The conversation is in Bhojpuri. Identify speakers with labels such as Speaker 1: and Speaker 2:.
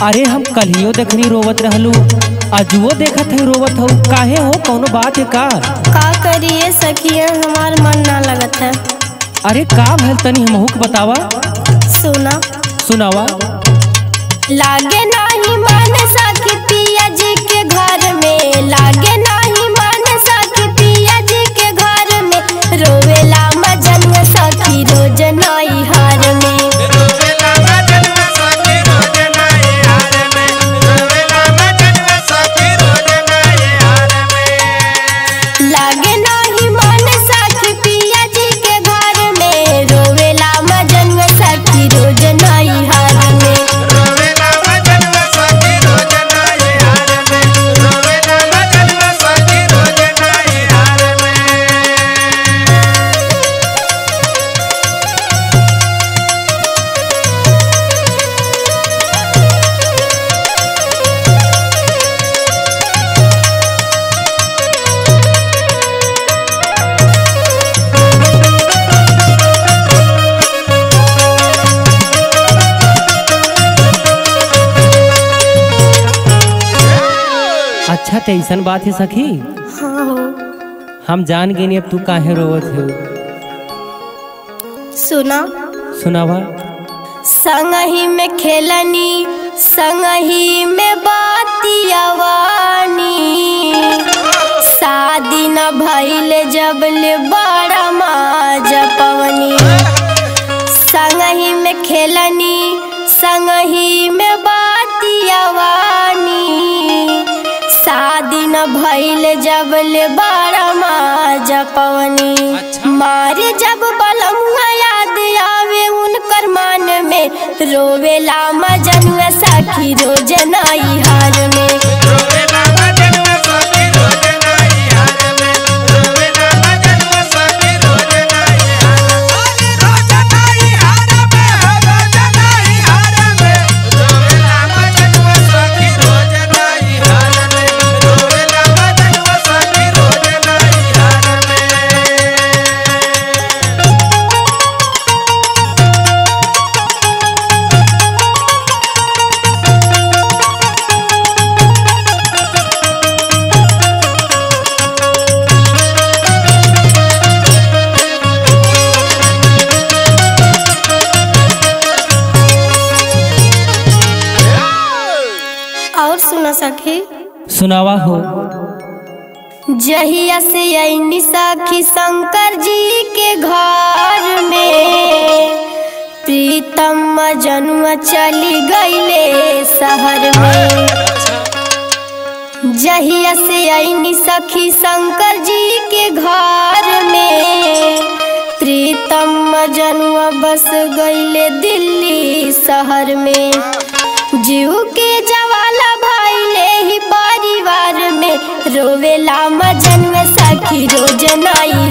Speaker 1: अरे हम कलियो देखनी रोवत रहलू अजुओ देखत है रोवत हो काहे हो कौनो बात है का
Speaker 2: का करिए सखिया हमार मन ना लगत है
Speaker 1: अरे का भल तनी हमहू के बतावा
Speaker 2: सुना
Speaker 1: सुनावा
Speaker 2: लागे नाही मन सखी पिया जी के घर में लागे नाही मन सखी पिया जी के घर में रोवेला मजन सखी रोज नई हार में लागे नाही मन सखी पिया जी के घर में रोवेला मजन सखी रोज नई हार में
Speaker 1: अच्छा तो ऐसन बात है सखी
Speaker 2: हाँ हो
Speaker 1: हम जान गए अब तू काहे रोवत हो
Speaker 2: सुना
Speaker 1: सुनावा
Speaker 2: संगही में खेलनी संगही में बातियावानी शादी न भइल जबले बड़ा माज पवनी संगही में खेलनी संगही में बातियावानी शादी न भइल जबले बड़ा माज पवनी मारे जब बलमुआ याद आवे उनकर मान में रोवेला मजन सखी रोज नई हार में और सुना सखी
Speaker 1: सुनावा हो
Speaker 2: जहिया से ऐनी सखी शंकर जी के घर में प्रीतम जनुआ चली गईले शहर में जहिया से ऐनी सखी शंकर जी के घर में प्रीतम जनुआ बस गईले दिल्ली शहर में जीव के जवाला भइले ही परिवार में रोवेला मजन में सखी रोज नई